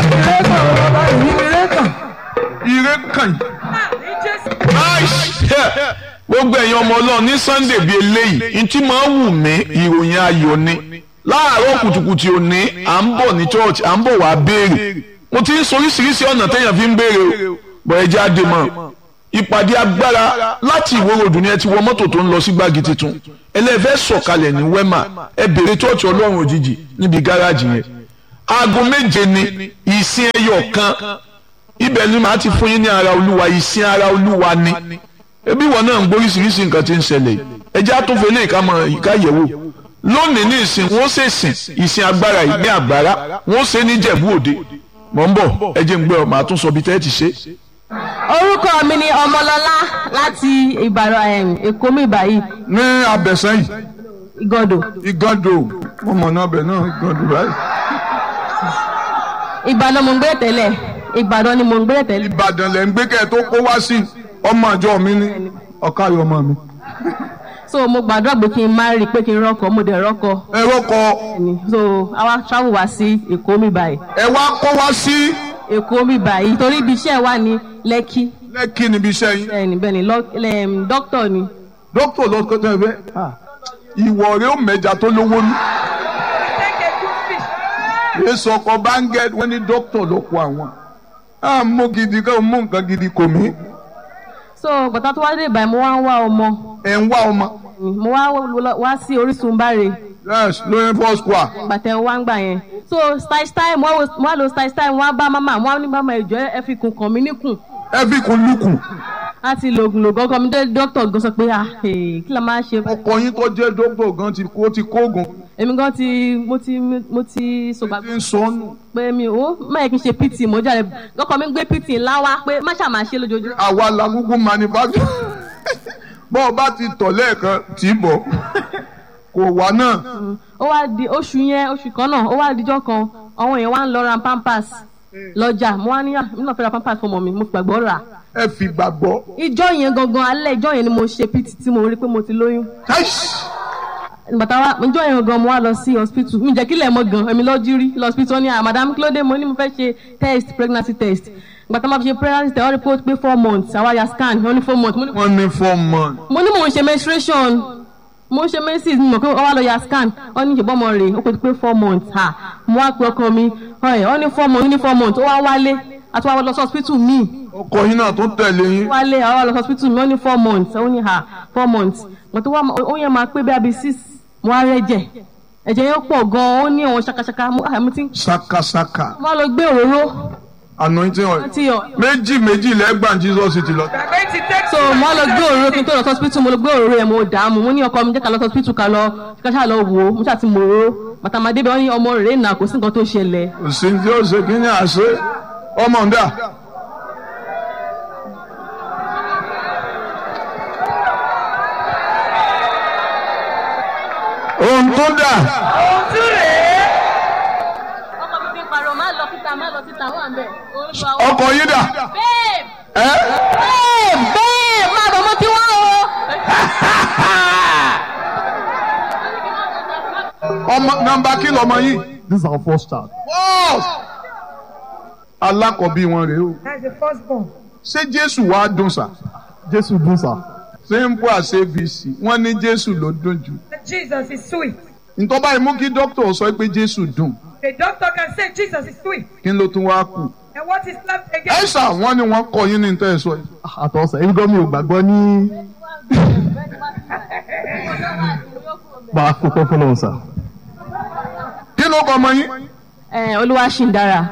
ire kàn yìí. gbogbo ẹ̀yin ọmọ ọlọ́run ní sunday bíi eléyìí ntí máa ń wù mí ìròyìn ayọ̀ ni láàárọ̀ kùtùkùtù òní à ń bọ̀ ní church à ń bọ̀ wá béèrè mo ti ń sọ oríṣiríṣi ọ̀nà téèyàn fi ń béèrè o bọ̀ ẹ jẹ́ àdè mọ́ ìpàdé agbára láti ìwòròdù ni ẹ ti wọ mọ́tò tó ń lọ sí gbági tuntun ẹlẹ́fẹ́ sọ̀kalẹ̀ ní wema ẹ béèrè church ọlọ́run òjijì níbi gáràjì yẹn aago méje ni ìsìn ẹyọ kan ibẹ̀ ni màá ti fún yín ní ara olúwa ìsìn ara olúwa ni ebi wọn náà ń gbóríṣiríṣi nǹkan tí ń ṣẹlẹ̀ ẹjẹ́ àtúnfẹ́ lè ká mọ ìka yẹ̀wò lónìí ní ìsìn wọn ó ṣe sìn ìsìn agbára ìgbé àgbára wọn ó ṣe ní jẹ̀bú òde mọ̀ ń bọ̀ ẹjẹ́ ń gbé ọ màá tún sọ bí tẹ́ ẹ ti ṣe. orúkọ mi ni ọmọlọlá láti ìbàdàn èkó mi báyìí ní abẹ́sẹ́yìn ìgọdọ igando mo mọ̀ náà bẹ̀ náà igando báyìí. ìbàdàn mo ń gbé tẹ́lẹ̀ ìbàdàn ni mo ń gbé tẹ́lẹ̀ ìbàdàn lẹ̀ ń gbé kẹ́ ẹ tó kó wá sí ọmọ àjọ mi ní ọ̀káyọ̀ ọmọ mi. so mo gbàdúrà pé kí n má rí i pé kí n rọkọ mo dẹ̀ rọkọ ẹ rọkọ ni so àwa travel wá sí èkó mi báyìí ẹ wá kó wá sí èkó mi báyìí torí ibi iṣẹ́ wà ní lẹ́kí lẹ́kì níbi iṣẹ́ yín. bẹ́ẹ̀ni bẹ́ẹ̀ni lọ- lẹ́m, dókítà ni dókítà lọ kọjá ẹ fẹ́ ìwọ rẹ ó mẹja tó lówó ní. èso ọkọ báńgẹ́ wọ́n ní dókítà ló kó àwọn. à ń mú gidi ká mú nǹkan gidi kò mí. so bàtà tó wá dé ìbàyìí mo wá ń wá ọmọ ẹ̀ ń wá ọmọ. mo wá lọ- wá sí orísun báre yes lóyún four square. gbàtẹ wá ń gbà yẹn so style style mo wá wo- mo wá lo style style mo wá bá mama mo wá ní mama ìjọ ẹ fi kùn kàn mí níkùn ẹ fi kun lukùn. láti lògùn lògùn ọkọ mi dé dókítà gan sọ pé ah eh, kí la máa ṣe ọkọ yín tó jẹ́ dókítà gan ti kó ti kóògùn. èmi gan ti mo ti mo ti sọgbà ti ń sọnù. pé mi ò má yẹ kí n ṣe pt mo jáde ọkọ mi ń gbé pt ńlá wá pé má ṣáà máa ṣe lójoojúmọ́ àwa la kúkú manufacture. bọ́ ọ bá ti tọ̀ lẹ́ẹ̀kan tì í bọ̀ kò wá náà. ó wá di oṣù yẹn oṣù kan náà ó wá dijọ́ kan àwọn èèyàn wá ń lọ ra pampers lọ́jà mo wá ní à mi náà fẹ́ ra pampers fún ọmọ mi mo gbàgbọ́ rà ẹ fi gbàgbọ́. ìjọ yẹn gangan alẹ́ ìjọ yẹn ni mo ṣe pt tí mo rí pé mo ti lóyún bàtà wa ìjọ yẹn gangan mo wá lọ sí hospital mi jẹ́ kílẹ̀ mọ́ gan èmi lọ́ọ́ jírí lọ hospital ní à madam kílódé mo ní mo fẹ́ ṣe test pregnancy test bàtà máa fi ṣe pregnancy test wọ́n rí pé ó pé four months àwa ya scan wọ́n ní four months mo ní wọ́n ní four months. mo ní mò ń ṣe menstruation mo ń ṣe menses mo mọ̀ pé ọwọ́ lọ ya scan wọ́n ní ìṣèbọn ọmọ rẹ̀ ó pé pé four months ha mo wá pe ọkọ mi ọ̀rẹ́ wọ́n ní four months ní four months ó wá wálé àti wá lọ sí hospital míì ọkọ yín náà tó tẹ̀lé yín. wálé àwọn wá lọ sí hospital míì wọ́n ní four months ó ní ha four months mo tó wá ó yẹ máa pé bí abi six mo wá rẹ́jẹ̀ ẹ̀jẹ̀ yẹn pọ̀ gan-an ó ní àwọn ṣakaṣaka mo àmì tí sakasaka mo wá lọ gbé òróró anointing oil. tí ọ méjì méjì lẹ́gbàá jesus ti lọ. so mo wá lọ gbé òróró kí n tó lọ sí hospital mo lọ gbé òróró yẹn mo dààmú mo ní ọkọ mi jẹ́ ká lọ sí hospital ká lọ ká ṣáà lọ wò ó mo ṣáà ti mò ó bàtà máa débẹ̀ wọ́n ní ọmọ rẹ̀ nà kò sí nǹkan tó ṣẹlẹ̀ òsì tí ó ṣe kí ni àṣẹ ọmọ ń dà. ohun tó dà ọkọ mi fi ń pariwo má lọ síta má lọ síta wà ń bẹ̀ ọkọ yín dà. babe ẹ babe babe má bọ̀ mo ti wá o. ọmọ nọ́mbà kí lọmọ yìí. This is our first child. First. alákọ̀bí wọn rèé o. That's the firstborn. ṣé jésù wàá dùn sà. Jesus do sir. simple as abc wọ́n ní jésù ló dùn jù. Jesus is sweet. ntọ́ba ìmú kí dókítà sọ pé jésù dùn The doctor can say Jesus is sweet. kí ló tún wá kù. And what is left ẹ again? ṣà wọ́n ní wọ́n kọ yín ní tẹ́ ẹ sọ yìí. Àtọ̀sẹ̀ èmi gan mi ò gbàgbọ́ ní. Bá a fọpẹ́ fọlọ́run sir. kí ló kọ ọmọ yín. ẹ olúwa ṣì ń dára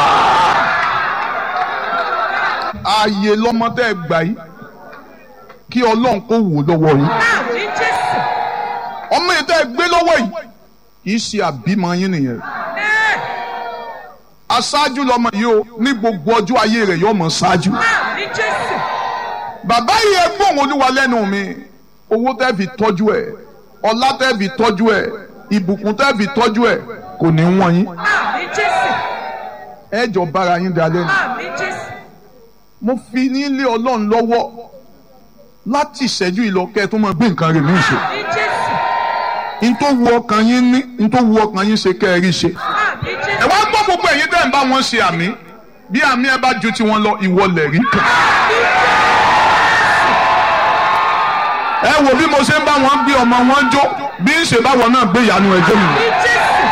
ààyè lọmọ tẹ́ ẹ gbà yìí kí ọlọ́run kó wò lọ́wọ́ yín. Now, in Jesus. ọmọ yìí tẹ́ ẹ gbé lọ́wọ́ yìí kì í ṣe àbímọ yín nìyẹn. Now, aṣáájú lọmọ yìí o ní gbogbo ọjọ́ ayé rẹ̀ yóò mọ̀ ṣáájú. in Jesus. bàbá yìí ẹ gbóhùn olúwa lẹ́nu mi owó tẹ́ fi tọ́jú ẹ̀ ọlá tẹ́ fi tọ́jú ẹ̀ ìbùkún tẹ́ fi tọ́jú ẹ̀ kò ní wọ́n yín. Now, in Jesus. ẹ jọ bára yín dalẹ́ ni. Now, in Jesus. mo fi nílé ọlọ́run lọ́wọ́ láti ìṣẹ́jú ìlọ́kẹ́ tó máa gbé nǹkan rẹ̀ mí ṣe. In Jesus. n tó wu ọkàn yín ní n tó wu ọkàn yín ṣe kẹ́ ẹ rí ṣe. Now, in ẹ Jesus. wá gbọ́ gbogbo ẹ̀yin tẹ́ tẹ́ ń bá wọn ṣe àmì bí àmì ẹ bá ju tiwọn lọ ìwọlẹ̀ rí kan. ẹ wo bí mo ṣe ń bá wọn gbé ọmọ wọn jó bí ń ṣe báwọn náà gbé ìyanu ẹjọ́ mi Ní Jésù.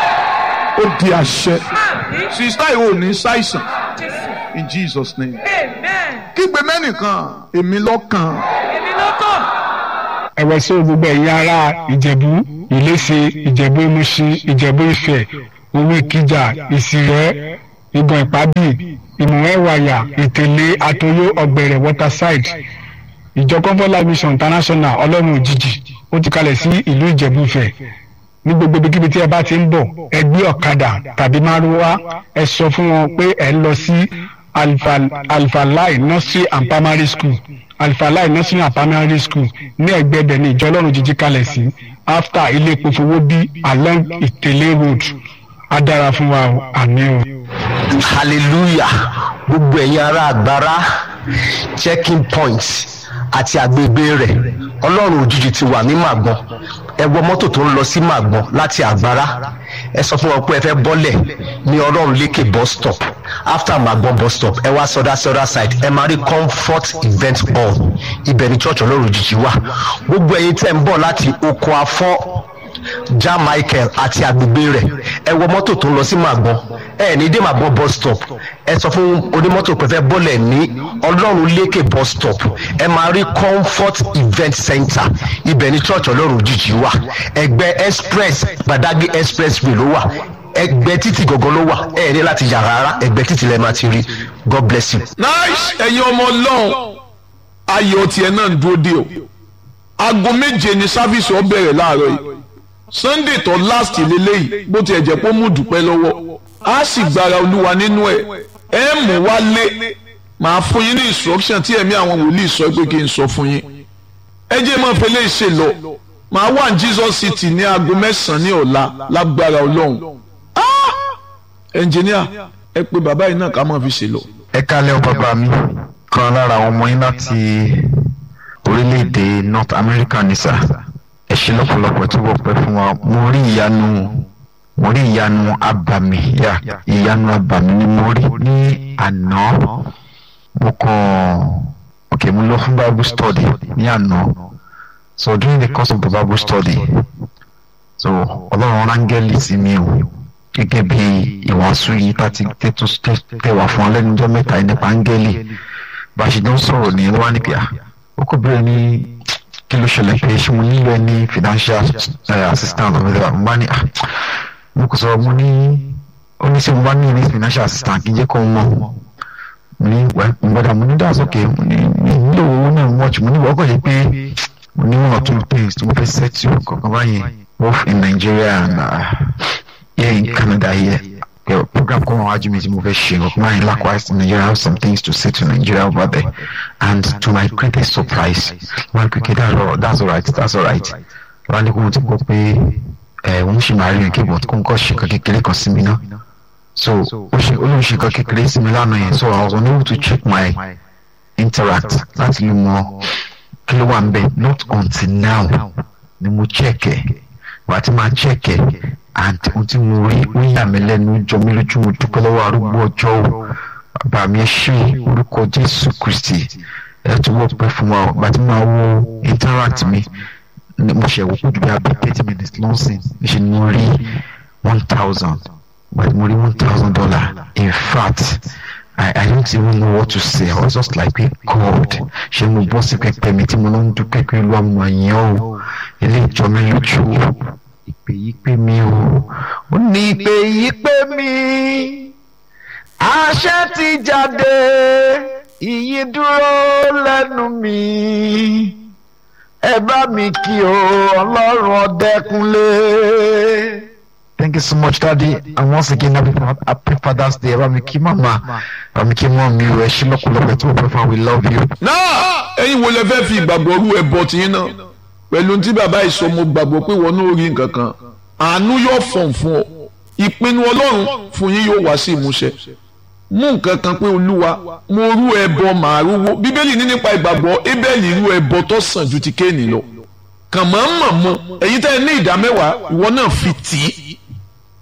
ó di àṣẹ Àmín. sista yìí ò ní ṣàìsàn Jésù. in Jesus name. Amen. kígbe mẹ́nìkan èmi lọ́kàn Èmi lọ́kàn. ẹ̀wẹ̀ sí gbogbo ẹ̀yin ará ìjẹ̀bú ìléṣe ìjẹ̀bú ìmúṣin ìjẹ̀bú ìfẹ́ owó ìkìjà ìsìrẹ́ ìgàn ìpábì ìmọ̀wẹ́wàyà ìtẹ̀lé àtòyó ọ̀gbẹ̀rẹ̀ waterside ìjọ comfort life mission international ọlọ́run òjijì ó ti kalẹ̀ sí ìlú ìjẹ̀bú ìfẹ́ ní gbogbo ibikíbi tí ẹ bá ti ń bọ̀ ẹ gbé ọ̀kadà tàbí márúwá ẹ sọ fún wọn pé ẹ ń lọ sí Alfa- alfalai nursery and primary school alfalai nursery and primary school ní ẹ̀gbẹ́ ibẹ̀ ní ìjọ ọlọ́run jíjí kalẹ̀ sí after ilé epo fowó bí along ìtẹ̀lé road á dára fún wa o àmín o. hallelujah gbogbo ẹ̀yin ará àgbára checking point àti agbègbè rẹ̀ ọlọ́run òjijì ti wà ní màgbọ́n ẹ wọ mọ́tò tó ń lọ sí màgbọ́n láti àgbára ẹ sọ fún wọn pé ẹ fẹ́ bọ́lẹ̀ ní ọlọ́run lékè bus stop after màgbọ́n bus stop ẹ wá sọdá sọdá side ẹ máa rí comfort event hall ibẹ̀ ni church ọlọ́run òjijì wà gbogbo ẹ̀yin tẹ́ ń bọ̀ láti oko afọ́ ja michael àti agbègbè rẹ̀ ẹ wọ mọ́tò tó ń lọ sí màgbọ́n ẹ ní dé màgbọ́n bus stop ẹ sọ fún onímọ́tò pé fẹ́ bọ́lẹ̀ ní ọlọ́run lékè bus stop ẹ máa rí comfort event center ibẹ̀ ní church ọlọ́run òjijì wà ẹgbẹ́ express gbadagbe expressway ló wà ẹgbẹ́ títì gọ̀gọ́ ló wà ẹ ní láti yà rárá ẹgbẹ́ títì lẹ́ẹ̀ máa ti rí god bless you. nice ẹ̀yin ọmọ ọlọ́run ayọ̀ tiẹ̀ náà ń dúró dé o aago méje ni sáfíìsì ọ bẹ̀rẹ̀ láàárọ̀ yìí sunday tó last lélẹ́yìí bó tiẹ̀ jẹ́ pé ó mú dùpẹ́ lọ́wọ́ á sì gbára olúwa nínú ẹ̀ ẹ mú wálé màá fún yín ní instruction tí ẹ̀mí àwọn wòlíì sọ pé kí n sọ fún yín ẹ jẹ́ mọ́ fẹlẹ́ ṣe lọ màá wà ní jesus city ní aago mẹ́sàn-án ní ọ̀la lágbára ọlọ́run ẹnjìníà ẹ pé bàbá yìí náà ká máa fi ṣe lọ. ẹ kálẹ̀ ọ bàbá mi kan lára àwọn ọmọ yín láti orílẹ̀-èdè north america ní sà ẹ ṣe lọ́pọ̀lọpọ̀ tí wọ́n pẹ́ fún wa mo rí ìyanu mo rí ìyanu abàmì yà ìyanu abàmì ni mo rí ní àná mo kàn ok mo lọ fún bible study ní àná so during the course of the bible study so ọlọ́run rángẹ́lì sí mi o gẹ́gẹ́ bí ìwàásù yìí tá ti tètò tẹ̀wà fún ọlẹ́nudọ́ mẹ́ta yìí nípa áńgẹ́lì bá a ṣe dán sọ̀rọ̀ ní wá ní pé à ó kò bẹ̀rẹ̀ ní kí ló ṣẹlẹ̀ pé ṣé mo nílò ẹ ní financial uh, assistant ọ̀rẹ́ rẹ̀ mo bá ní à mo kò sọ̀rọ̀ mo ní ó ní ṣé mo bá ní ní financial assistant kí n jẹ́ kó mọ̀ mo ní wẹ́ mo gbọ́dọ̀ mo ní that's okay mo ní mi nílò owó náà much mo ní wọ́n kọ̀ yẹ pé mo ní one or two things tí mo fẹ́ settle kankan báyẹn both in Nigeria and uh, here in Canada here. The program come on Ajimi Moveshi mine likewise in Nigeria I have some things to say to Nigeria over there. And to my greatest surprise, one quick that's all that's all right, that's all right. Wọ́n ní kó mo ti gbọ́ pé ẹ̀ wọ́n ṣì máa rí nǹkan bọ̀ kó n kọ́ ṣe nǹkan kékeré kan sí mi náà. So ó ṣe ó lóun ṣe nǹkan kékeré sí mi lánàá yẹn so I was unable to check my interact láti lè mọ kí ló wà ń bẹ̀ not until now ni mo check ẹ̀ wà á ti máa check ẹ̀ and ohun tí mo rí ó yà mí lẹ́nu jọ mí lójú mo dúpẹ́ lọ́wọ́ arúgbó ọjọ́ o bàbá mi ẹ ṣé orúkọ Jésù Kristi ẹ tún wọ́n pẹ́ fún wa ọgbà tí màá wo interact mi mo ṣe wò kójú bí abẹ́ thirty minutes lọ́sìn ṣe ni mo rí one thousand but mo rí one thousand dollar in fact I, I don't even know what to say I was just like God ṣé mo bọ́ sí pẹpẹ mi tí mo lọ ń dúpẹ́ pé ló àmọ̀ yẹn o ilé ìjọ mi lójú o ìpè yìí pé mi o ó ní ìpè yìí pé mi àṣẹ ti jáde ìyí dúró lẹ́nu mi ẹ bá mi kí o ọlọ́run ọdẹkùnlé. Thank you so much, Daddy. And once again, happy, happy Father's Day. Bá mi kí màmá, bá mi kí mọ́ mi o, ẹ ṣé lọ́pọ̀lọpọ̀ tí mo fẹ́ fún wa, we love you. náà ẹ̀yin wo lẹ fẹ́ fi ìgbàgbọ́ rú ẹbọ tiyín náà pẹ̀lú tí bàbá yìí sọ mo gbàgbọ́ pé wọn náà rí nǹkan kan àánú yóò fọ̀n fún ọ ìpinnu ọlọ́run fún yín yóò wá sí ìmúṣẹ mú nǹkan kan pé olúwa mo rú ẹbọ màá rúwó bíbélì ní nípa ìgbàgbọ́ ébẹ́lì rú ẹbọ tó sàn ju ti kéènì lọ kàn mọ́ mọ̀ mọ́ ẹ̀yin tẹ́ ẹ ní ìdá mẹ́wàá ìwọ náà fi tì í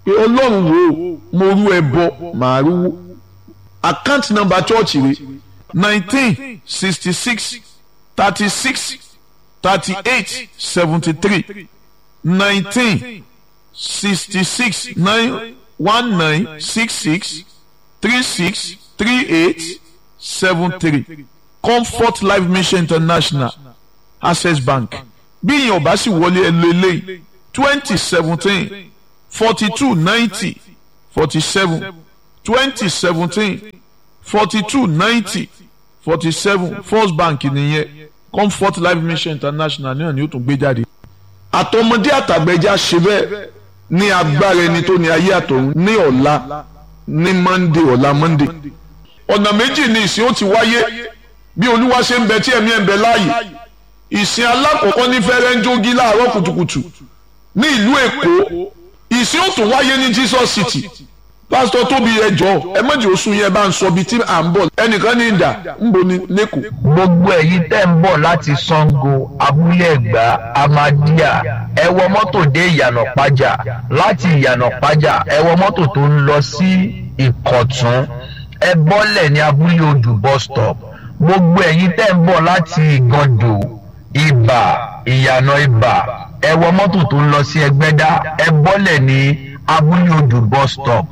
pé ọlọ́run wo mo rú ẹbọ màá rúwó account number church rẹ̀ nineteen sixty six thirty six thirty eight seventy three nineteen sixty six nine one nine six six three six three eight seven three comfort life mission international access bank bí ìyẹn ọba sì wọlé ẹlò eléyìí twenty seventeen forty two ninety forty seven twenty seventeen forty two ninety forty seven first bank nìyẹn comfort life mission international náà ni ó tún gbé jáde. àtọmọdé àtàgbẹjà ṣe bẹ́ẹ̀ ní agbára ẹni tó ní ayé àtọ̀run ní ọ̀la ní monday ọ̀la monday ọ̀nà méjì ni ìsìn ó ti wáyé bí olúwa ṣe ń bẹ tí ẹ̀mí ẹ̀ ń bẹ láàyè ìsìn alákọ̀ọ́kọ́ ní fẹ́rẹ́ńjógí láàárọ̀ kùtùkùtù ní ìlú èkó ìsìn ó tún wáyé ní jesus city pásítọ̀ tóbi ẹjọ́ ẹ mọ̀jì oṣù yẹn bá ń sọ bíi tí à ń bọ̀ ẹnìkan ní ìdá ń bo ní lẹ́kọ̀ọ́. gbogbo ẹ̀yin tẹ́ ń bọ̀ láti sango abúlé ẹ̀gbá amadíà ẹ wọ mọ́tò dé ìyànà pàjà láti ìyànà pàjà ẹ wọ mọ́tò tó ń lọ sí ìkọ̀tún ẹ bọ́lẹ̀ ní abúlé odù bus stop gbogbo ẹ̀yin tẹ́ ń bọ̀ láti ìgàndò ibà ìyànà ibà ẹ wọ mọ́tò tó ń lọ sí ẹgbẹ́dá ẹ bọ́lẹ̀ ní abúlé odù bus stop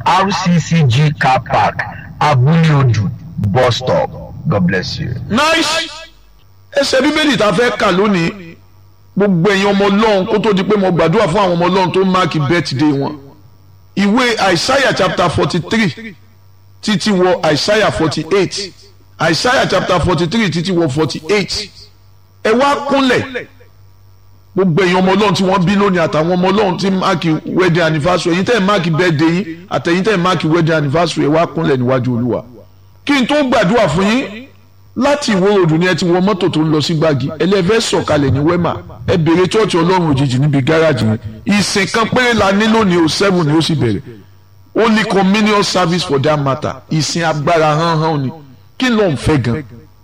rccg car park abúlé odù bus stop god bless you. nice ẹsẹ̀ bíbélì tá a fẹ́ kà lónìí gbogbo ẹ̀yin ọmọ ọlọ́run kó tó di pé mo gbàdúrà fún àwọn ọmọ ọlọ́run tó máàkì birthday wọn ìwé isaiah chapter forty three títí wọ isaiah forty eight isaiah chapter forty three títí wọ forty eight ẹ wá kúnlẹ̀ gbogbo èèyàn ọmọ ọlọ́run tí wọ́n bí lónìí àtàwọn ọmọ ọlọ́run tí máàkì wedding anniversary ẹ̀yin tẹ́ ẹ̀ máàkì birthday yín àtẹ̀yin tẹ́ ẹ̀ máàkì wedding anniversary ẹ̀ wá kúnlẹ̀ níwájú olúwa kí n tó gbàdúrà fún yín láti ìwó ròdù ni ẹ ti wọ mọ́tò tó ń lọ sí gbági ẹlẹ́fẹ́ sọ̀kalẹ̀ ní wẹ́mà ẹ bèrè chọ́ọ̀chì ọlọ́run òjijì níbi gáràjì yẹn ìsìn kan péré la ní lónìí o seven ni ó sì bẹ̀rẹ̀ only communion service for that matter ìsìn agbára hánhán ni kí ló ń fẹ́ gan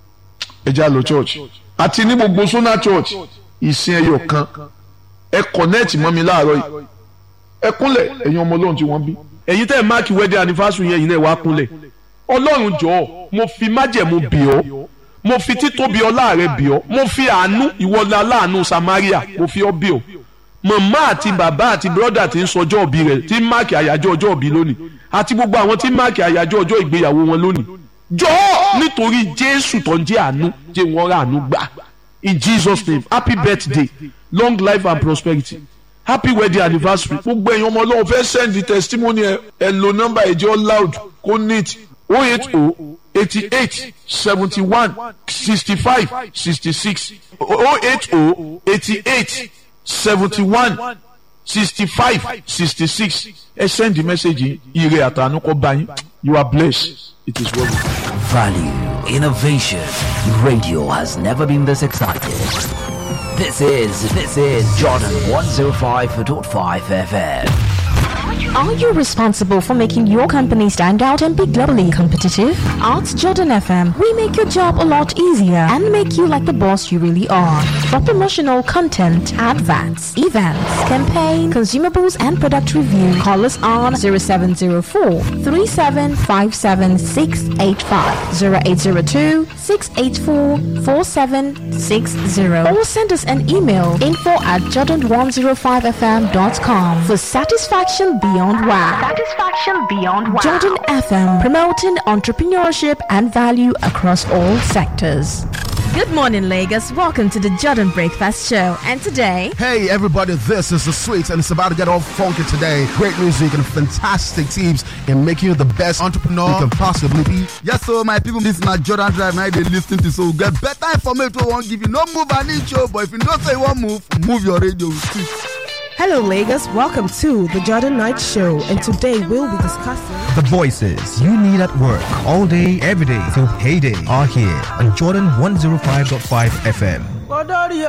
ẹ já lọ church àti ní gbogbo sona church ìsìn ẹyọ kan ẹ connect mọ́ mi láàárọ̀ yìí ẹ kúnlẹ̀ ẹ̀yin ọmọ ọlọ́run tí wọ́n bí ẹ̀yin tẹ́ ẹ̀ máàkì wedding anniversary yẹn yìí náà wá kúnlẹ̀ ọlọ́run jọ̀ọ́ mo fi májẹ̀mú bì ọ́ mo fi títóbi ọlá rẹ bì ọ́ mo fi àánú ìwọlá aláàánú samaria mo fi ọ́ bì ọ́ màmá àti bàbá àti bírọ́dà tí ń sọjọ́ òbí rẹ̀ tí ń máàkì àyájọ́ ọjọ́ òbí lónìí àti gbogbo àwọn tí ń máàkì àyájọ́ ọjọ́ ìgbéyàwó wọn lónìí jọ̀ọ́ nítorí jésù tó ń jẹ́ àánú jẹ́ wọ́n rà àánú gbà in jesus name happy birthday long life and prosperity happy wedding anniversary gbogbo ẹ̀yin ọmọ ọlọ́run fẹ́ send the testimony ẹ ẹ lo nọ́mbà ẹ̀jẹ̀ loud kó neat o eight o eighty eight seventy one sixty five sixty six o eight o eighty eight seventy one sixty five sixty six ẹ send the message ire àtànú kọ bá yín you are blessed it is well. Value, innovation. Radio has never been this excited. This is this is Jordan 105.5 FM. Are you responsible for making your company stand out and be globally competitive? At Jordan FM, we make your job a lot easier and make you like the boss you really are. For promotional content, adverts, events, campaign, consumables, and product review, call us on 0704 3757685, 0802 684 4760, or send us an email info at jordan105fm.com for satisfaction beyond wow. Satisfaction beyond wow. Jordan FM, promoting entrepreneurship and value across all sectors. Good morning, Lagos. Welcome to the Jordan Breakfast Show. And today, Hey everybody, this is the Sweets and it's about to get all funky today. Great music and fantastic tips in making you the best entrepreneur you can possibly be. Yes, so my people, this na Jordan Drive now they listen to so we get better information we won't give you. No move an inch, oh, but if you don't say you want move, move your radio with it. Hello, Lagos. Welcome to the Jordan Night Show, and today we'll be discussing. The voices you need at work all day, every day till payday are here on Jordan 105.5 FM.